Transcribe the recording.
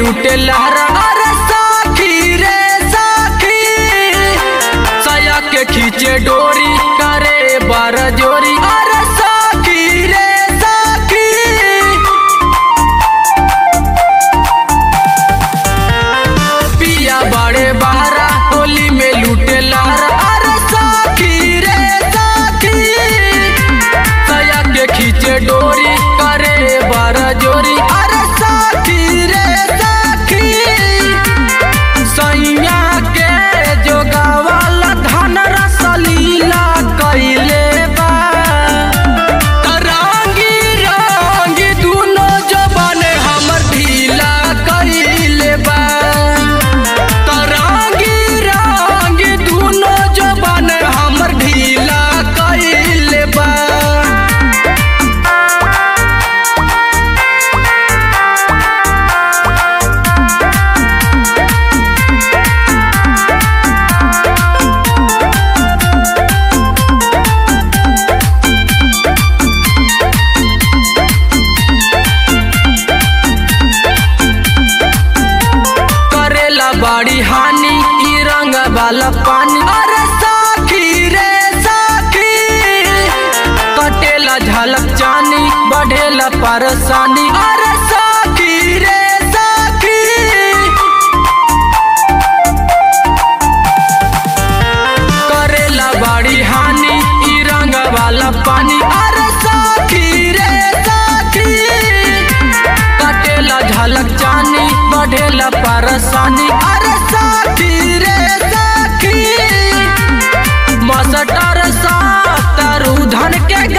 लूटे लहरा अरे साखी रे साखी सया के खींचे डोरी करे बार जोरी अरे साखी रे साखी पिया बड़े बारा होली में लूटे लारा अरे साखी रे साखी सया के खींचे डोरी करे बार जोरी अरे साखी रे साखी सैया के जोगावाला धन रसलीला कैले बा रंगी रंगी दुनो जबान हमर ढीला कैले बा रंगी रंगी दुनो जबान हमर ढीला कैले बा करेला बड़ी हानि ई रंग वाला पानी अरे साखी रे साखी कटेला झलक जानी बढ़ेला परेशानी अरे साखी रे साखी करेला बड़ी हानि ई रंग वाला पानी अरे साखी रे साखी कटेला झलक जानी बढ़ेला परेशानी अरे साखी रे साखी मस्टर सातर धन के